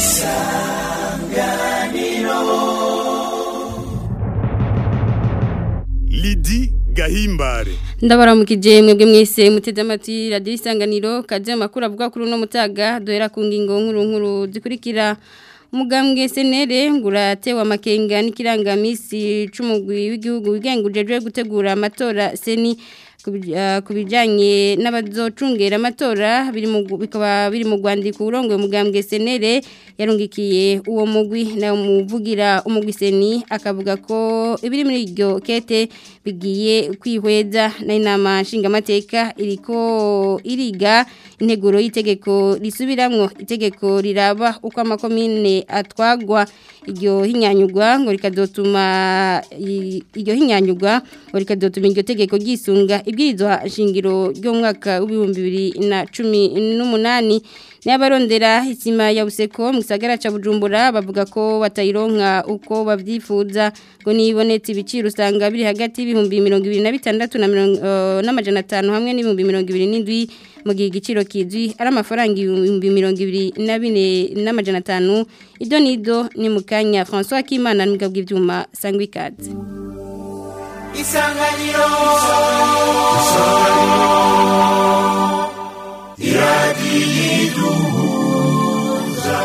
Lidi Gahimbare ndabaramukije mwebwe mwese muteze amatwi radiyo isanganiro kaje amakuru avuga kuri uno mutaga duhera ku ngingo nkuru nkuru zikurikira umugambwe senere nguratewe amakenga n'ikirangamisi c'umugwi w'igihugu wigengujejwe gutegura amatora seni ku bijyanye n'abazocungera amatora bikaba biri mu rwandiko urongoye umugambwe senere yarungikiye uwo mugwi nawe muvugira umugwi seni akavuga ko ibiri muri iryo kete bigiye kwihweza n'inama nshingamateka iriko iriga integuro y'itegeko risubiramwo itegeko riraba uko amakomine atwagwa iryo hinyanyugwa ngo rikazotuma iryo hinyanyugwa ngo rikazotuma iryo tegeko ryisunga ibwirizwa shingiro ryo mwaka w'ibihumbi bibiri na cumi n'umunani n'abarondera isima ya buseko mu gisagara ca Bujumbura bavuga ko batayironka uko bavyifuza ngo nibonetse ibiciro usanga biri hagati y'ibihumbi 2026 na n'amajana 5 hamwe n'ibihumbi 2027 mu gihe igiciro kizwi ari amafaranga ibihumbi 2024 n'amajana 5 ido nido ni mukanya François Kimana n'umugabo bw'ivyuma sangwa ikaze Isanganiro Isanganiro Iradiyiduhuza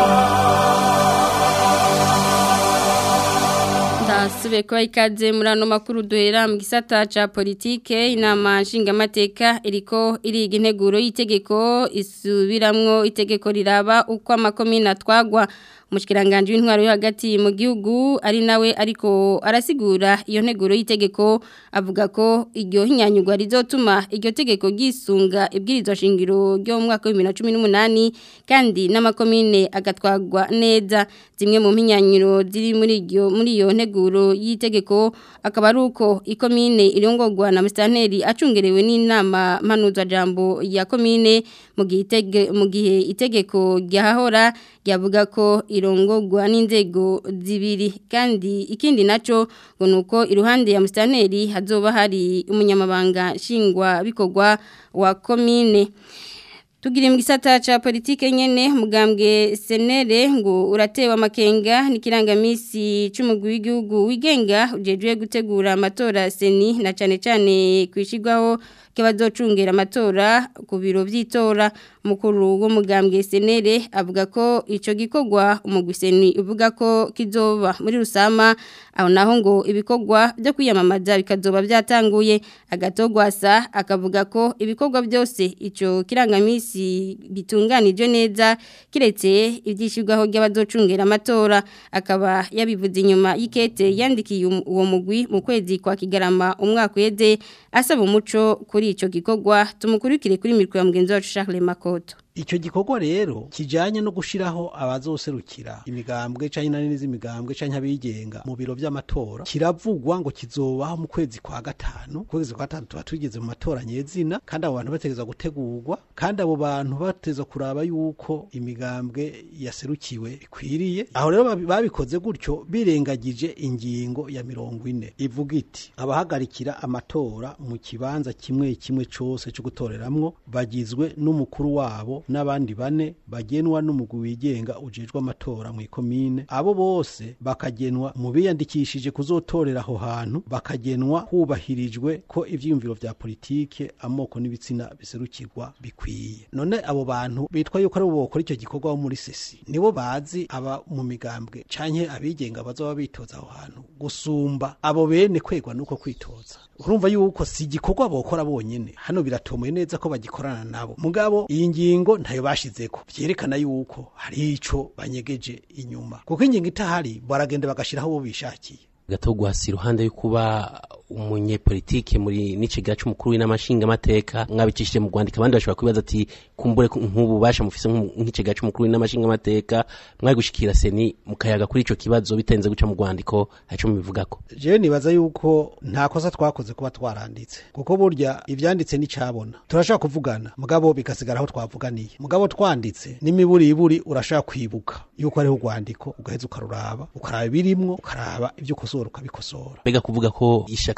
Ndasubiye kuba ikaze muri ano makuru duhera mu gisata ca politike inama nshingamateka iriko iriga integuro y'itegeko isubiramwo itegeko riraba uko amakomine atwagwa umushikiranganje w'intwaro yo hagati mu gihugu ari nawe ariko arasigura iyo nteguro y'itegeko avuga ko iryo hinyanyugwa rizotuma iryo tegeko gisunga ibwirizwa shingiro ryo mu mwaka wa 2018 kandi n'amakomine agatwagwa neza zimwe mu mpinyanyiro ziri muri iryo muri iyo nteguro y'itegeko akaba ari uko ikomine irongorwa na mustanteri acungerewe n'inama mpanuzwa jambo ya komine mu gihe mu gihe itegeko ryahahora ryavuga ko irongorwa n'inzego zibiri kandi ikindi naco ngo nuko iruhande ya mustanteri hazoba hari umunyamabanga nshingwa bikorwa wa komine Tugiri mu gisata ca politike nyene mugambwe senere ngo uratewe amakenga n'ikirangamisi c'umugwi w'igihugu wigenga ujejwe gutegura amatora seni na cane cane kwishigwaho k'abazocungera amatora ku biro vy'itora mukuru w'umugambwe senere avuga ko ico gikorwa umugwi seni uvuga ko kizoba muri rusama aho naho ngo ibikorwa byo kwiyamamaza bikazoba byatanguye agatogwasa akavuga ko ibikorwa byose ico kirangamisi bitunganije neza kiretse ibyishyurwaho ry'abazocungera amatora akaba yabivuze inyuma y'ikete yandikiye uwo mugwi mu kwezi kwa kigarama umwaka uheze asaba umuco kuri icyo gikorwa tumukurikire kuri mikoro ya mugenzi wacu Charles Makoto icyo gikorwa rero kijanye no gushiraho abazoserukira imigambwe canke inani z'imigambwe canke abigenga mu biro vy'amatora kiravugwa ngo kizobaho mu kwezi kwa gatanu kwezi kwa gatanu tuba tugeze mu matora nyezina kandi abo bantu bategeza gutegurwa kandi abo bantu bateza kuraba yuko imigambwe yaserukiwe bikwiriye aho rero babikoze gutyo birengagije ingingo ya mirongo ine ivuga iti abahagarikira amatora mu kibanza kimwe kimwe cose co gutoreramwo bagizwe n'umukuru wabo n'abandi bane bagenwa n'umugwi wigenga ujejwe amatora mu ikomine abo bose bakagenwa mu biyandikishije kuzotorera aho hantu bakagenwa hubahirijwe ko ivyiyumviro vya politike amoko n'ibitsina biserukirwa bikwiye none abo bantu bitwa yuko ari bo bokora icyo gikorwa bo muri sesi nibo bazi aba mu migambwe canke abigenga bazoba bitoza aho hantu gusumba abo bene kwegwa nuko kwitoza urumva yuko si igikorwa bokora bonyene hano biratomoye neza ko bagikorana nabo mugabo iyi ngingo ntayo bashizeko vyerekana yuko hari ico banyegeje inyuma kuko ingingo itahari baragenda bagashiraho bo bishakiye gatogwasi iruhande yo kuba umunyepolitike muri n'icegera c'umukuru w'inamashinga amateka mwabicishije mu Rwanda abandi bashobora kwibaza ati kumbure nk'ubu basha mufise nk'icegera c'umukuru w'inamashinga amateka mwari gushikira seni mukayaga kuri ico kibazo bitenze guca mu Rwandiko haco mubivugako jewe nibaza yuko nta kosa twakoze kuba twaranditse kuko burya ivyanditse nicabona turashaka kuvugana mugabo bikasigara aho twavuganiye mugabo twanditse n'imiburiburi urashaka kwibuka yuko ariho urwandiko ugaheza ukaruraba ukaraba ibirimwo ukaraba ivyo ukosora ukabikosora mbega kuvuga ko ishaka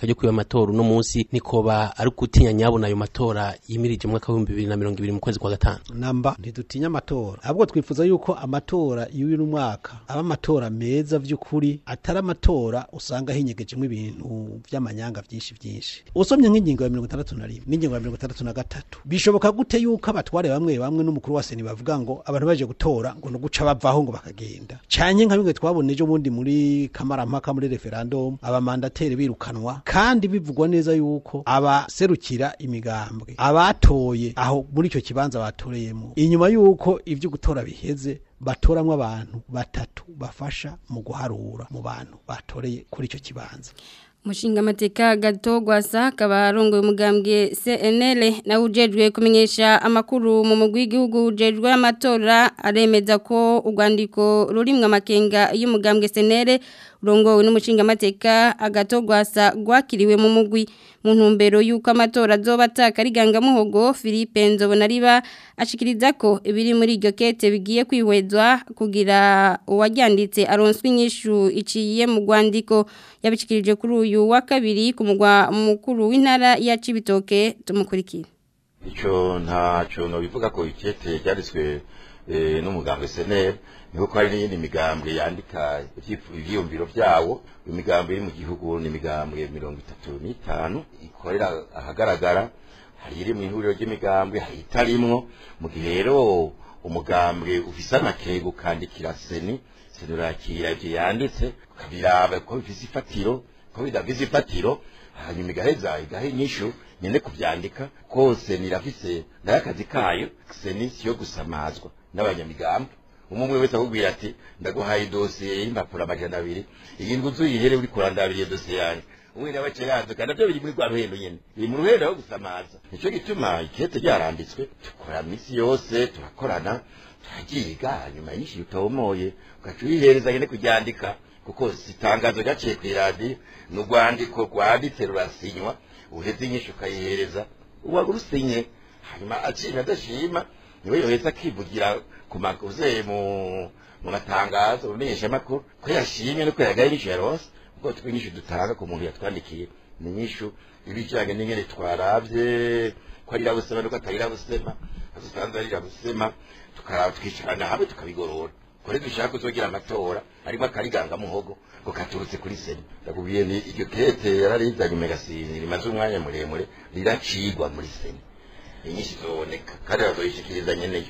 ishaka ryo kwiba amatora uno munsi nikoba ari gutinya nyabona ayo matora yimirije mu mwaka w'ibihumbi bibiri na mirongo ibiri mu kwezi kwa gatanu namba ntidutinya amatora ahubwo twifuza yuko amatora y'uyu mwaka aba amatora meza vy'ukuri atari amatora usanga hinyegejemo ibintu vy'amanyanga vyinshi vyinshi usomye nk'ingingo ya mirongo itandatu na rimwe n'ingingo ya mirongo itandatu na gatatu bishoboka gute yuko abatware bamwe bamwe n'umukuru wa seni bavuga ngo abantu baje gutora ngo no guca bavaho ngo bakagenda canye nka bimwe twabona ejo bundi muri kamarampaka muri referendum abamandateri birukanwa kandi bivugwa neza yuko abaserukira imigambwe abatoye aho muri icyo kibanza batoreyemo inyuma yuko ivyo gutora biheze batoramwo abantu batatu bafasha mu guharura mu bantu batoreye kuri icyo kibanza Mushinga mateka gato gwasa akaba arongoye umugambwe CNL na ujejwe kumenyesha amakuru mu mugwi w'igihugu ujejwe amatora aremeza ko urwandiko rurimwe amakenga y'umugambwe CNL urongowe n'umushinga mateka agato gwasa gwakiriwe mu mugwi mu ntumbero y'uko amatora azoba atakariganga muhogo Philippe Nzobonariba ashikiriza ko ibiri muri iryo kete bigiye kwihwezwa kugira uwaryanditse aronswe inyishu iciye mu rwandiko yabishikirije kuri uyu wa kabiri ku mugwa mukuru w'intara ya Cibitoke tumukurikira icyo ntacyo bivuga ko ikete ryanditswe n'umugambwe seneri niho ko hari n'iyindi migambwe yandika ibyiyumviro byawo imigambwe iri mu gihugu ni imigambwe mirongo itatu n'itanu ikorera ahagaragara hari iri mu ihuriro ry'imigambwe hari itarimwo mu gihe rero umugambwe ufise amakego ukandikira seni seni urakira ibyo yanditse ukabiraba ko bifise ifatiro ko bidafise ifatiro hanyuma igaheza igaha inyishu nyene kuvyandika kose nirafise nayo akazi kayo seni siyo gusamazwa n'abanyamigambwe umwe wese akubwira ati ndaguhaye idosiye y'impapuro amajana abiri iyi nzu uyihere uri kurandabira dosiye yanjye umwe nawe ceraduka navyo biri muri rwa ruhendo nyene biri mu ruhendo aho gusamaza nico gituma ikete ryaranditswe dukora misi yose turakorana turagiga hanyuma inyinshi utomoye ugaca uyihereza nyene kuryandika kuko si itangazo ryaciye kw'iradiyo ni urwandiko rwanditse rurasinywa uheze inyinshi ukayihereza uwarusinye hanyuma acinye adashima niwe yoheza akivugira ku makuze mu mu matangazo umenyesha makuru ko yashimye no ko yagaye inyishu yaronse ubwo twinyishu dutanga ku muntu yatwandikiye ni inyishu ibijanye n'ingene twaravye ko ari irabusema nuko atari irabusema dusanzwe ari irabusema tukaraba tukicarana hamwe tukabigorora kore dushaka kuzogira amatora arimo akariganga muhogo ngo katurutse kuri seni ndakubwiye ni iryo kete yararizanye umegasini rimaze umwanya muremure riracigwa muri seni inyinshi zoboneka kandi bazoyishikiriza nyeneyo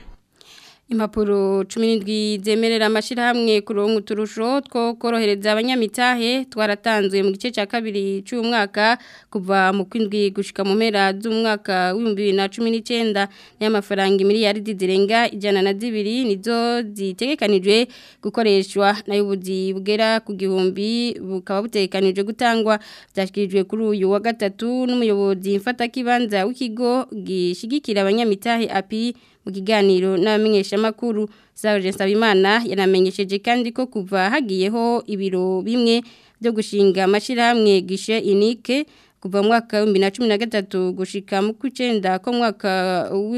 Impapuro 17 zemerera amashirahamwe kuronka uturusho two korohereza abanyamitahe twaratanzwe mu gice cya kabiri cy'umwaka kuva mu kwindwi gushika mu mpera z'umwaka w'ibihumbi na cumi n'icyenda n'amafaranga miliyaridi zirenga ijana na zibiri nizo zitegekanijwe gukoreshwa nayo ubuzi bugera ku gihumbi bukaba butegekanijwe gutangwa byashyikirijwe kuri uyu wa gatatu n'umuyobozi mfatakibanza w'ikigo gishigikira abanyamitahe api mu kiganiro n'abamenyeshamakuru Serge Nsabimana yanamenyesheje kandi ko kuva hagiyeho ibiro bimwe byo gushinga amashirahamwe gishe unique kuva mu mwaka wa 2013 gushika mu kwicenda ko mwaka wa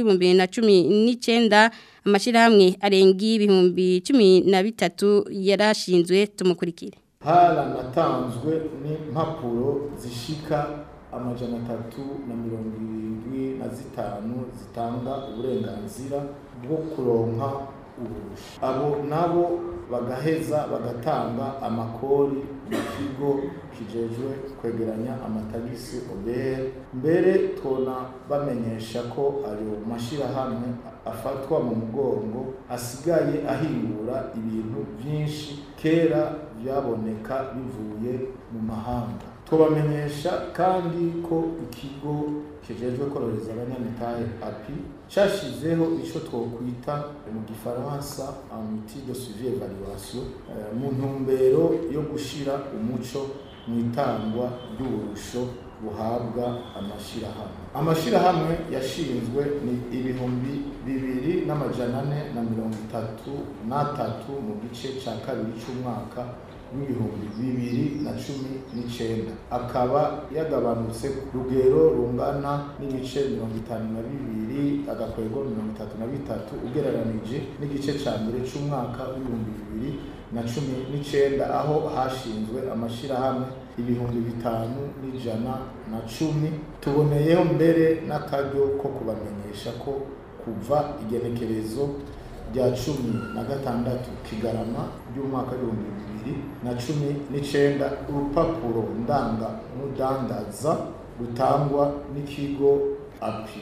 2019 amashirahamwe arengi ibihumbi 13 yarashinzwe tumukurikire haranatanzwe n'impapuro zishika amajana atatu na mirongo irindwi na zitanu zitanga uburenganzira bwo kuronka uburusha abo nabo bagaheza bagatanga amakori mu kigo kijejwe kwegeranya amatagisi obr mbere tubona bamenyesha ko ayo mashirahamwe afatwa mu mugongo asigaye ahingura ibintu byinshi kera byaboneka bivuye mu mahanga tubamenyesha kandi ko ikigo kijejwe korohereza abanyamitahe api cyashyizeho icyo twokwita mu gifaransa amiti de suivi evaluation mu ntumbero yo gushyira umuco mu itangwa ry'uburusho buhabwa amashyirahamwe amashyirahamwe yashinzwe ni ibihumbi bibiri n'amajana ane na mirongo itatu n'atatu mu gice cya kabiri cy'umwaka w'ibihumbi bibiri na cumi n'icyenda akaba yagabanutse ku rugero rungana n'ibice mirongo itanu na bibiri agakwego mirongo itatu na bitatu ugereranije n'igice cya mbere cy'umwaka w'ibihumbi bibiri na cumi n'icyenda aho hashinzwe amashyirahamwe ibihumbi bitanu n'ijana na cumi tuboneyeho mbere n'akaryo ko kubamenyesha ko kuva igenekerezo rya cumi na gatandatu kigarama ry'umwaka w'ibihumbi bibiri na cumi n'icenda urupapuro ndangamudandaza rutangwa n'ikigo api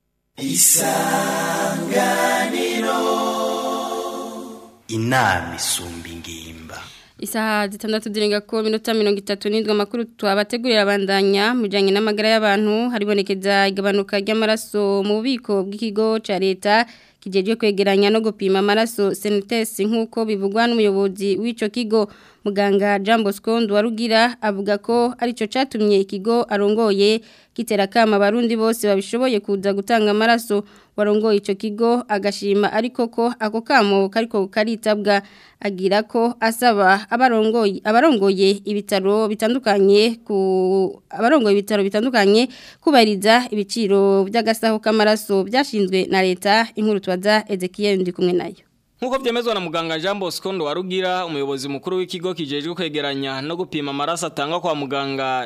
inama isumba ingimba Isaha zitandatu zirenga ko minota mirongo itatu n'indwi amakuru twabategurira abandanya mu bijyanye n'amagara y'abantu haribonekeza igabanuka ry'amaraso mu bubiko bw'ikigo cya leta kijejwe kwegeranya no gupima amaraso senitesi nk'uko bivugwa n'umuyobozi w'icyo kigo muganga Jean Bosco Nduwarugira avuga ko aricyo cyatumye ikigo arongoye gitera kama abarundi bose babishoboye kuza gutanga amaraso warongoye icyo kigo agashima ariko ko ako kamo kariko karitabwa agira ko asaba abarongoye abarongoye ibitaro bitandukanye ku abarongoye ibitaro bitandukanye kubariza ibiciro by'agasaho k'amaraso byashinzwe na leta inkuru twaza Ezekiel ndi kumwe nayo Nkuko vyemezwa na muganga Jean Bosco Nduwarugira umuyobozi mukuru w'ikigo kijejwe kwegeranya no gupima amaraso atangwa kwa muganga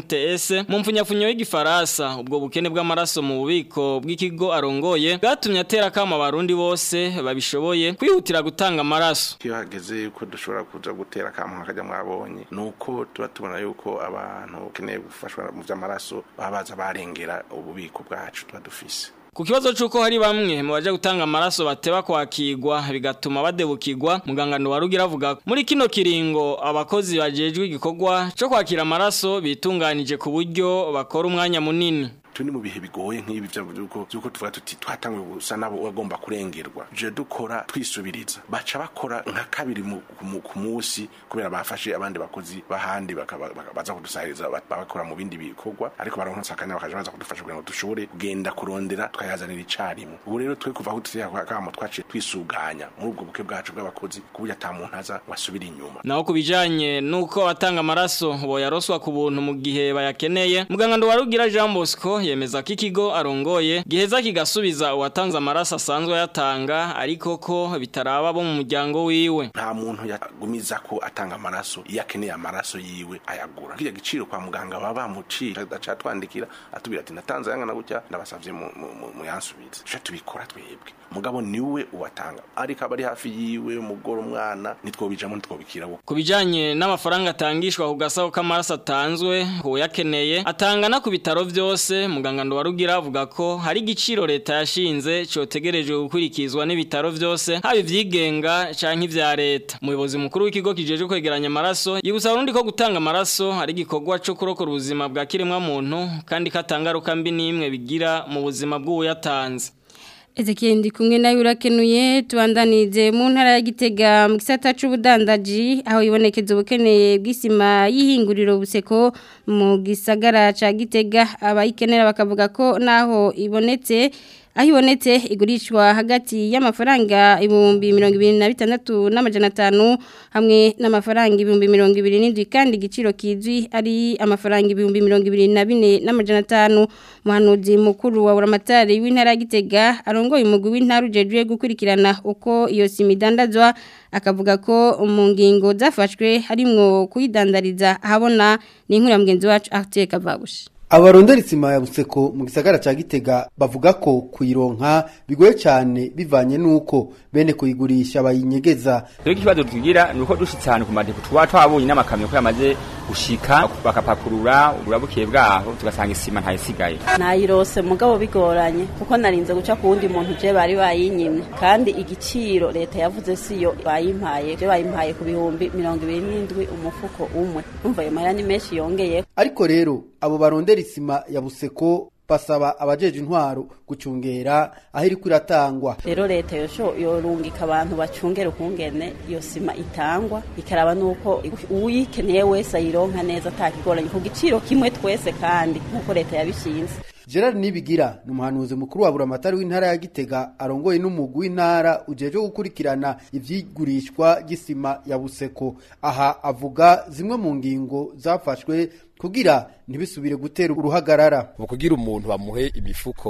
CNTS mu mfunyafunyo y'igifaransa ubwo bukene bw'amaraso mu bubiko bw'ikigo arongoye bwatumye atera kama abarundi bose babishoboye kwihutira gutanga amaraso iyo hageze yuko dushobora kuja gutera kama nkakajya mwabonye nuko tuba tubona yuko abantu bakeneye gufashwa mu vy'amaraso baba baza barengera ububiko bwacu tuba dufise Ku kibazo c'uko hari bamwe mu baje gutanga amaraso bateba kwakirwa bigatuma badebukirwa muganga Nduwarugira avuga ko muri kino kiringo abakozi bajejwe igikorwa cyo kwakira amaraso bitunganije ku buryo bakora umwanya munini tuni mu bihe bigoye nk'ibi by'uko by'uko tuvuga tuti twatangwe gusa nabo bagomba kurengerwa je dukora twisubiriza baca bakora nka kabiri mu- mu- ku munsi kubera bafashe abandi bakozi bahandi bakaba- baka- baza kudusahiriza ba- bakora mu bindi bikorwa ariko baronka akanya bakaja baza kudufasha kugira ngo dushobore kugenda kurondera twayazanira icarimwe ubu rero twe kuva aho tuteye akamo twaciye twisuganya muri ubwo buke bwacu bw'abakozi ku buryo ata muntu aza wasubira inyuma naho kubijanye nuko batanga amaraso boyaroswa ku buntu mu gihe bayakeneye muganga Nduwarugira Jean Bosco yemeza ko ikigo arongoye giheza kigasubiza uwatanze amaraso asanzwe yatanga ariko ko bitaraba bo mu muryango wiwe nta muntu yagumiza ko atanga amaraso iyo akeneye amaraso yiwe ayagura kiriya giciro kwa muganga baba bamuciye adaca twandikira atubwira ati natanze ayangana gutya ndabasavye mu- mu- mu- muyansubize tuca tubikora twebwe mugabo niwe uwatanga ariko aba ari hafi yiwe umugore umwana nitwobijamo nitwobikira wo Kubijanye n'amafaranga atangishwa ku gasaho k'amaraso atanzwe uyakeneye atangana ku bitaro vyose muganga Nduwarugira avuga ko hari igiciro leta yashinze cotegerejwe gukurikizwa n'ibitaro vyose haba ivyigenga canke ivya leta umuyobozi mukuru w'ikigo kijejwe kwegeranya amaraso yibutsa abarundi ko gutanga amaraso ari igikorwa co kurokora ubuzima bwa kiremwa muntu kandi katangaruka mbi n'imwe bigira mu buzima bw'uyatanze Ezekiel ndi kumwe nawe urakenuye tubandanize mu ntara ya Gitega mu gisata c'ubudandaji aho ibonekeza ubukeneye bw'isima y'ihinguriro buseko mu gisagara ca Gitega abayikenera bakavuga ko naho ibonetse aho ibonetse igurishwa hagati y'amafaranga ibihumbi mirongo ibiri na bitandatu n'amajana atanu hamwe n'amafaranga ibihumbi mirongo ibiri n'indwi kandi igiciro kizwi ari amafaranga ibihumbi mirongo ibiri na bine n'amajana atanu umuhanuzi mukuru wa buramatari w'intara ya Gitega arongoye umugwi w'intara ujejwe gukurikirana uko iyo sima idandazwa akavuga ko mu ngingo zafashwe harimwo kuyidandariza ahabona ni inkuru ya mugenzi wacu Arthur Kavabushi abarondera isima ya buseko mu gisagara ca gitega bavuga ko kuyironka bigoye cyane bivanye n'uko bene kuyigurisha bayinyegeza rero ikibazo tugira ni uko dushitse ahantu ku madepo tuba twabonye n'amakamyo ko yamaze gushika bakapakurura uburabukiye bwaho tugasanga isima ntayisigaye nayirose mugabo bigoranye kuko narinze guca ku wundi muntu je bari bayinyimye kandi igiciro leta yavuze siyo bayimpaye je bayimpaye ku bihumbi mirongo ibiri n'indwi umufuko umwe umva ayo mahera ni menshi yongeye ariko rero abo barondera isima ya buseko basaba abajeje intwaro gucungera aho iriko iratangwa rero leta yosho yorungika abantu bacungera ukungene iyo sima itangwa ikaraba nuko uyikeneye wese ayironka neza atakigoranye ku giciro kimwe twese kandi nkuko leta yabishinze Gerard Nibigira ni umuhanuzi mukuru wa buramatari w'intara ya Gitega arongoye n'umugwi w'intara ujeje gukurikirana ivyigurishwa gisima ya Buseko aha avuga zimwe mu ngingo zafashwe kugira ntibisubire gutera uruhagarara mu kugira umuntu bamuhe imifuko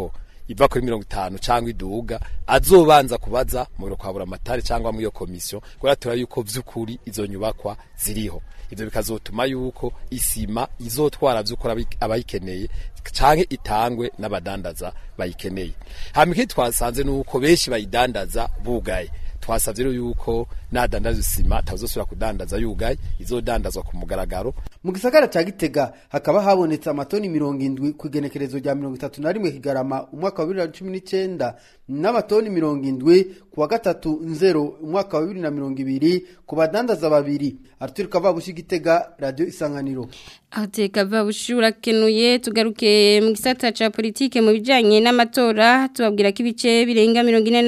iva kuri mirongo itanu cyangwa iduga azobanza kubaza mu biro kwa buramatari cyangwa muri iyo komisiyo kubera turabona yuko vy'ukuri izo nyubakwa ziriho ivyo bikazotuma yuko isima izotwara vy'ukuri abayikeneye canke itangwe n'abadandaza bayikeneye hama ikindi twasanze nuko benshi bayidandaza bugaye twasavye rero yuko nadandaza isima tazosubira kudandaza yugaye izodandazwa ku mugaragaro mu gisagara ca gitega hakaba habonetse amatoni mirongo indwi ku igenekerezo rya mirongo itatu na rimwe kigarama umwaka wa bibiri na cumi n'icenda n'amatoni mirongo indwi ku wa gatatu nzero umwaka wa bibiri na mirongo ibiri ku badandaza babiri arthur kavabushi gitega radio isanganiro Ateka vabushi urakenuye tugaruke mu gisata ca politike mu bijanye n'amatora tubabwira ko ibice birenga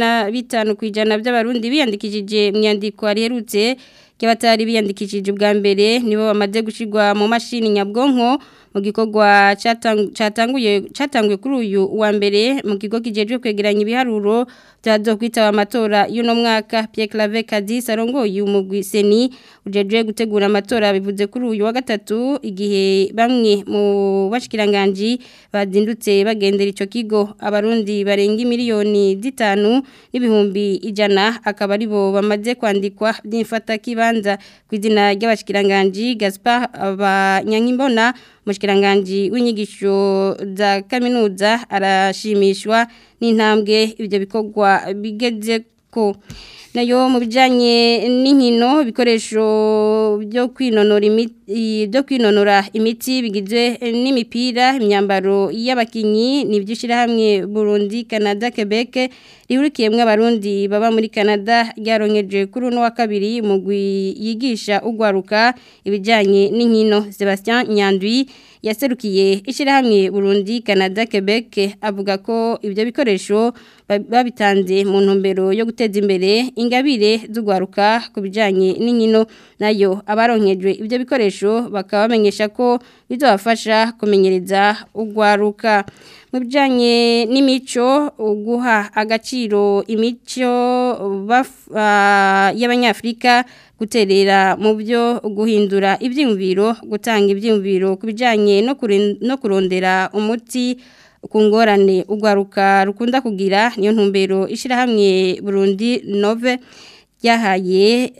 45 kwijana by'abarundi biyandikishije mu yandiko ariherutse cy'abatari biyandikishije ubwa mbere nibo bamaze gushirwa mu mashini nyabwonko mu gikorwa cyatanguye cyatanguye kuri uyu wa mbere mu kigo kijejwe kwegeranya ibiharuro byazo kwitaba amatora y'uno mwaka Pierre Claver Kadis arongoye umugwi seni ujejwe gutegura amatora bivuze kuri uyu wa gatatu igihe bamwe mu bashikiranganje bazindutse bagendera ico kigo abarundi barenga miliyoni zitanu n'ibihumbi ijana akaba aribo bamaze kwandikwa by'imfata kibanza ku izina ry'abashikiranganje Gaspar abanyankimbona mushkiranganji w'inyigisho za kaminuza arashimishwa n'intambwe ibyo bikorwa bigeze ko nayo mu bijyanye n'inkino ibikoresho byo kwinonora imiti byo kwinonora imiti bigizwe n'imipira imyambaro y'abakinnyi ni iby'ishyirahamwe burundi canada quebec rihurikiyemo abarundi baba muri canada ryaronkeje kuri uno wa kabiri mugwi yigisha ugwaruka ibijyanye n'inkino sebastien nyandwi yaserukiye ishyirahamwe burundi canada quebec avuga ko ibyo bikoresho babitanze mu ntumbero yo guteza imbere ingabire z'ugwaruka ku bijyanye n'inkino nayo abaronkejwe ibyo bikoresho bakaba bamenyesha ko bizabafasha kumenyereza ugwaruka mu bijyanye n'imico guha agaciro imico y'abanyafurika guterera mu byo guhindura ibyiyumviro gutanga ibyiyumviro ku bijyanye no kurondera umuti ku ngorane ugwaruka rukunda kugira niyo ntumbero ishyirahamwe burundi nove ryahaye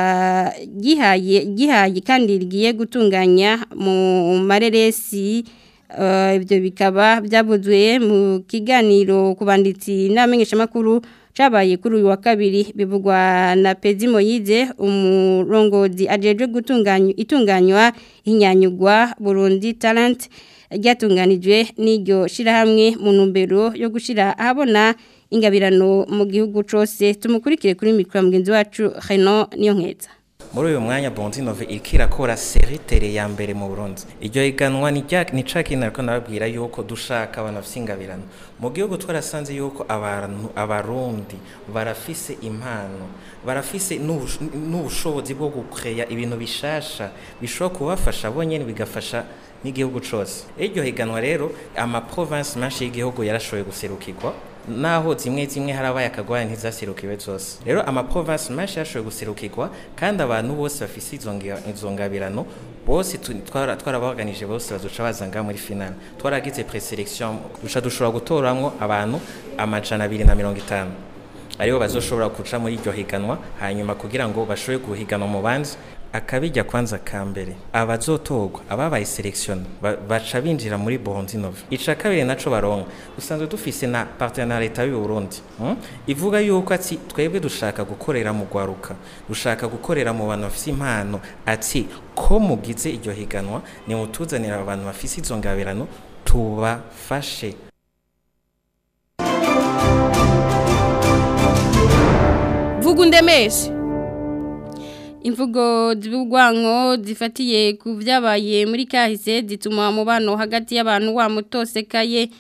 gihaye gihaye kandi rigiye gutunganya mu mareresi ibyo bikaba byavuzwe mu kiganiro ku banditsi n'abamenyeshamakuru cyabaye kuri uyu wa kabiri bivugwa na pezi moyize umurongozi ajejwe gutunganya itunganywa inyanyugwa burundi talent ryatunganijwe n'iryo shyirahamwe mu ntumbero yo gushyira ahabona ingabirano mu gihugu cyose tumukurikire kuri mikoro mugenzi wacu heno niyo nkeza muri uyu mwanya bonzi nove iriko irakora seritere ya mbere mu burundi iryo higanwa ni ca kintu ariko nababwira yuko dushaka abantu bafise ingabirano mu gihugu twarasanze yuko abantu abarundi barafise impano barafise n'ubushobozi bwo gukeya ibintu bishasha bishobora kubafasha bonyene bigafasha n'igihugu cose iryo higanwa rero ama province menshi y'igihugu yarashoboye guserukirwa naho zimwe zimwe harabaye akagwanya ntizaserukiwe zose rero ama province menshi yashoboye guserukirwa kandi abantu bose bafise izo ngabirano bose twarabaganije bose bazoca bazanga muri finale twaragize preselection duca dushobora gutoramwo abantu amajana abiri na mirongo itanu aribo bazoshobora guca muri iryo higanwa hanyuma kugira ngo bashobore guhiganwa mu bandi akabijya kwanza ka mbere abazotorwa ababaye selection baca binjira muri Burundi Nova ica kabiri naco baronka usanzwe dufise na partenariat y'u Burundi hmm? ivuga yuko ati twebwe dushaka gukorera mu gwaruka dushaka gukorera mu bantu bafise impano ati ko mugize iryo higanwa ni mutuzanira abantu bafise izo ngabirano tubafashe vuga undemeshe imvugo z'ubwanko zifatiye ku byabaye muri kahise zituma umubano hagati y'abantu wamutosekaye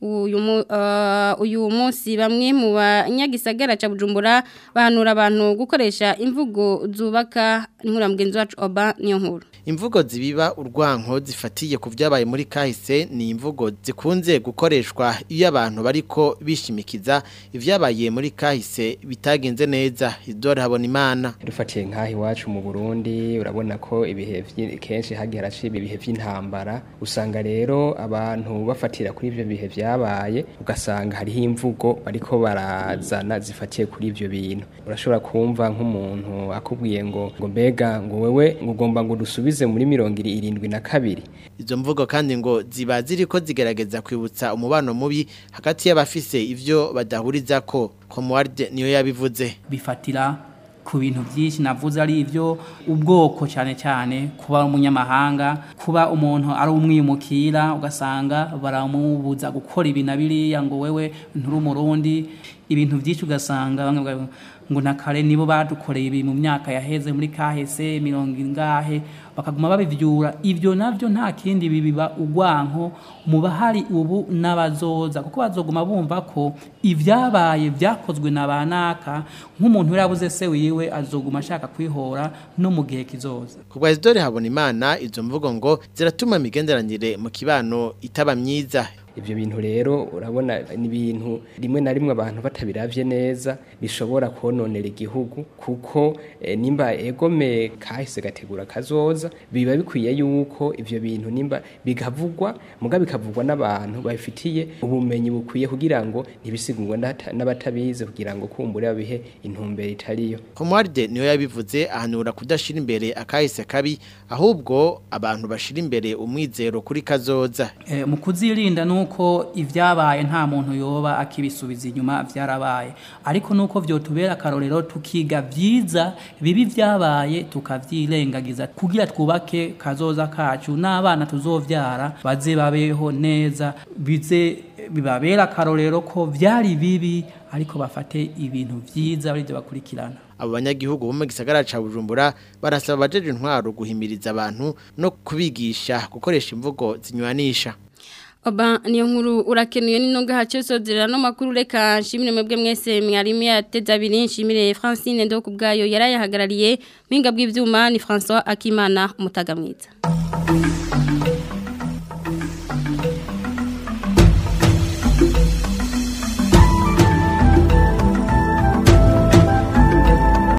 uyu munsi bamwe mu banyagisagara cya bujumbura bahanura abantu gukoresha imvugo zubaka inkura mugenzi wacu oba niyo nkuru imvugo zibiba urwanko zifatiye ku byabaye muri kahise ni imvugo zikunze gukoreshwa iyo abantu bariko bishimikiza ibyabaye muri kahise bitagenze neza idore habona imana dufatiye nk'aho iwacu mu burundi urabona ko ibihe kenshi hagiye haraciba ibihe by'intambara usanga rero abantu bafatira kuri ibyo bihe bya vyabaye ugasanga hariho imvugo bariko barazana zifatiye kuri ivyo bintu urashobora kumva nk'umuntu akubwiye ngo ngo mbega ngo wewe ngo ugomba ngo dusubize muri mirongo irindwi na kabiri izo mvugo kandi ngo ziba ziriko zigerageza kwibutsa umubano mubi hagati y'abafise ivyo badahuriza ko Comward niyo yabivuze bifatira ku bintu byinshi navuze ari ibyo ubwoko cyane cyane kuba umunyamahanga kuba umuntu ari umwimukira ugasanga baramubuza gukora ibi na biriya ngo wewe nturi umurundi ibintu byinshi ugasanga ngo na kare nibo badukoreye ibi mu myaka yaheze muri kahese mirongo ingahe bakaguma babivyura ivyo navyo nta kindi bibiba ugwanko mu bahari ubu n'abazoza kuko bazoguma bumva ko ivyabaye vyakozwe na banaka nk'umuntu yarabuze se wiwe azoguma ashaka kwihora no mu gihe kizoza kubwa Isidore habona imana izo mvugo ngo ziratuma imigenderanire mu kibano itaba myiza ivyo bintu rero urabona ni ibintu rimwe na rimwe abantu batabiravye neza bishobora kononera igihugu kuko e, nimba egome kahise gategura kazoza biba bikwiye yuko ivyo bintu nimba bigavugwa muga bikavugwa n'abantu babifitiye ubumenyi bukwiye kugira ngo ntibisigurwe n'abatabize kugira ngo kumbure babihe intumbero itariyo Komwarde niyo yabivuze ahanura kudashira imbere akahise kabi ahubwo abantu bashira imbere umwizero kuri kazoza e, mu kuzirinda nuko ivyabaye nta muntu yoba akibisubiza inyuma vyarabaye ariko nuko vyotubera akarorero tukiga vyiza bibi vyabaye tukavyirengagiza kugira twubake kazoza kacu n'abana tuzovyara baze babeho neza bize bibabera akarorero ko vyari bibi ariko bafate ibintu vyiza barivyo bakurikirana abo banyagihugu bo mu gisagara ca Bujumbura barasaba abajeje intwaro guhimiriza abantu no kubigisha gukoresha imvugo zinywanisha Oba niyo nkuru urakenuye n'intunga hace sodera no makuru reka nshimire mwebwe mwese mwarimu yateza abiri nshimire Francine ndo kubgayo yarayahagarariye mwinga bw'ivyuma ni François Akimana umutaga mwiza